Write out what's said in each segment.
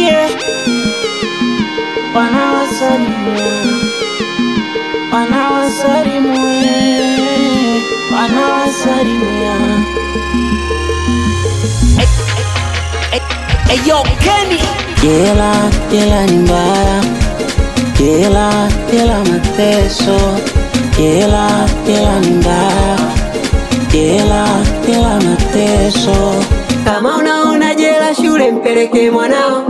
yeah. Wanawasalimia, wanawasalimia, wanawasalimia. Eyo Kenny Jela, jela ni mbaya, jela, jela mateso, jela, jela ni mbaya, jela, jela mateso. Kama unaona jela shule, mpeleke mwanao.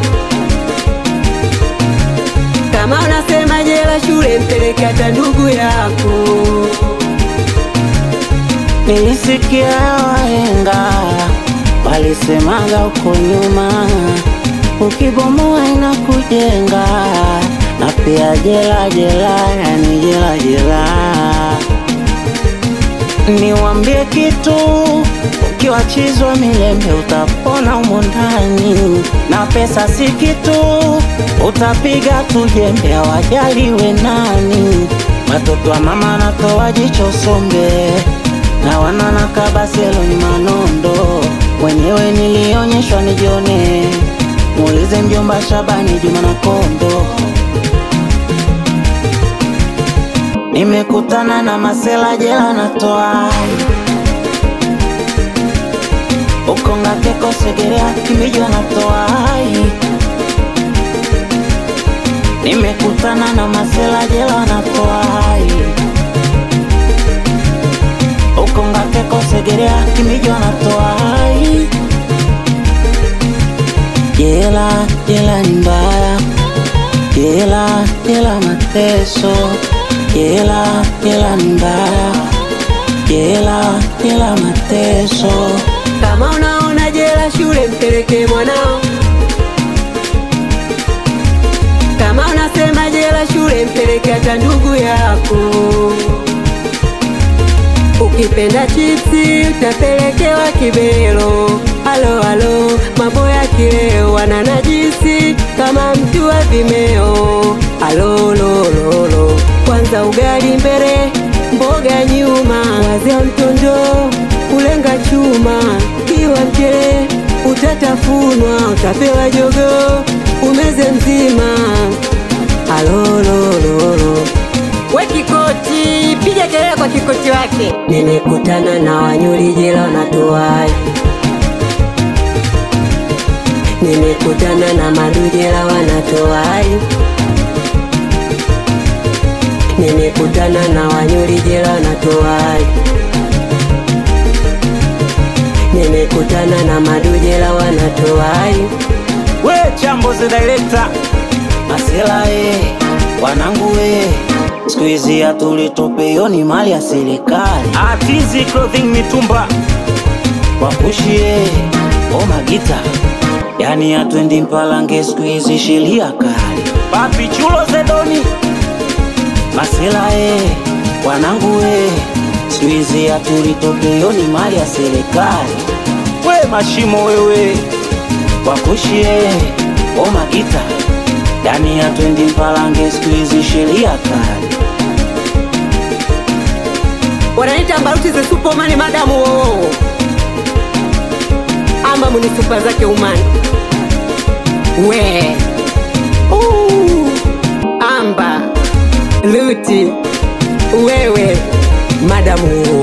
Kama unasema jela shule, mpeleke hata ndugu yako. Nilisikia wahenga walisemaga huko nyuma, ukibomoa inakujenga, na pia jela jela, yani jela jela. Niwambie kitu, ukiwachizwa milembe utapona humo ndani, na pesa si kitu, utapiga tu jembe, hawajaliwe nani. Watoto wa mama natoa jicho sombe na wanana kabaselo ni manondo, mwenyewe nilionyeshwa nijione, muulize mjomba Shabani Juma na Kondo. Nimekutana na masela jela natoa ukonga keko segerea kimijwa natoa Nimekutana na masela jela natoa ukonga keko segerea kimijwa natoa Jela, jela ni mbaya, jela, jela mateso, jela, jela ni mbaya, jela, jela mateso. Kama unaona jela shule, mpeleke mwanao. Kama unasema jela shule, mpeleke hata ndugu yako. Ukipenda chipsi utapelekewa kibelo. Halo halo, mambo ya kileo wana najisi kama mtu wa Vimeo. Halo lo lo lo, kwanza ugali mbele, mboga nyuma, wazia mtondo kulenga chuma, kiwa mchele utatafunwa, utapewa jogo umeze mzima. Halo lo lo lo We Kikoti, piga kelele kwa Kikoti wake. Nimekutana na wanyuri jela wanatoai, nimekutana na madujela wanatoai, nimekutana na wanyuri jela wanatoai, nimekutana na madujela wanatoai. We chambo the director Masela e, wanangu we siku hizi hatulitopeyo ni mali ya serikali. Atizi clothing mitumba wakushie o magita, yani atwendi mpalange siku hizi sheria kali. Papi chulo zedoni Masela e, wanangu we siku hizi hatulitopeyo ni mali ya serikali. We mashimo wewe wakushie o magita yani atwendi mpalange siku hizi sheria kali. Wananiita Mbaruti the Superman madamu wo ama muni super zake umani we Ooh, amba luti wewe madamu wo